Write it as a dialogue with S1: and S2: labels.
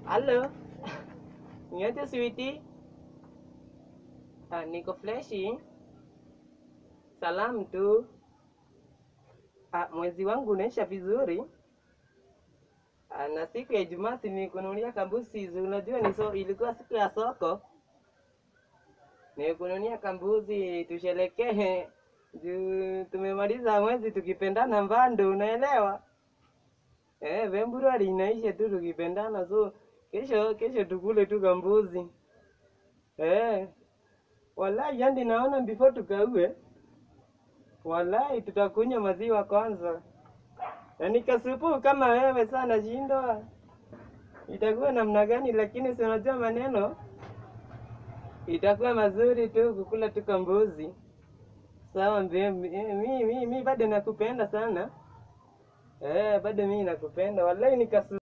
S1: Halo. Niaje sweetie? Ah, niko freshi. Salamu tu. Ah, mwezi wangu unaisha vizuri. Ah, na siku ya Ijumaa si nikununulia kambuzi, si unajua ni so, ilikuwa siku ya soko. Nikununulia kambuzi tusherekee juu tumemaliza mwezi tukipendana mbando, unaelewa? Eh, Februari inaisha tu tukipendana, so kesho kesho tukule tu kambuzi. Eh, wallahi yani naona before tukaue, wallahi tutakunywa maziwa kwanza, na nikasupu kama wewe sana shindwa, itakuwa namna gani? Lakini si unajua maneno itakuwa mazuri tu kukula tu kambuzi. Sawa mbe- eh, mi mi mi bado nakupenda sana eh, bado mi nakupenda wallahi nikasu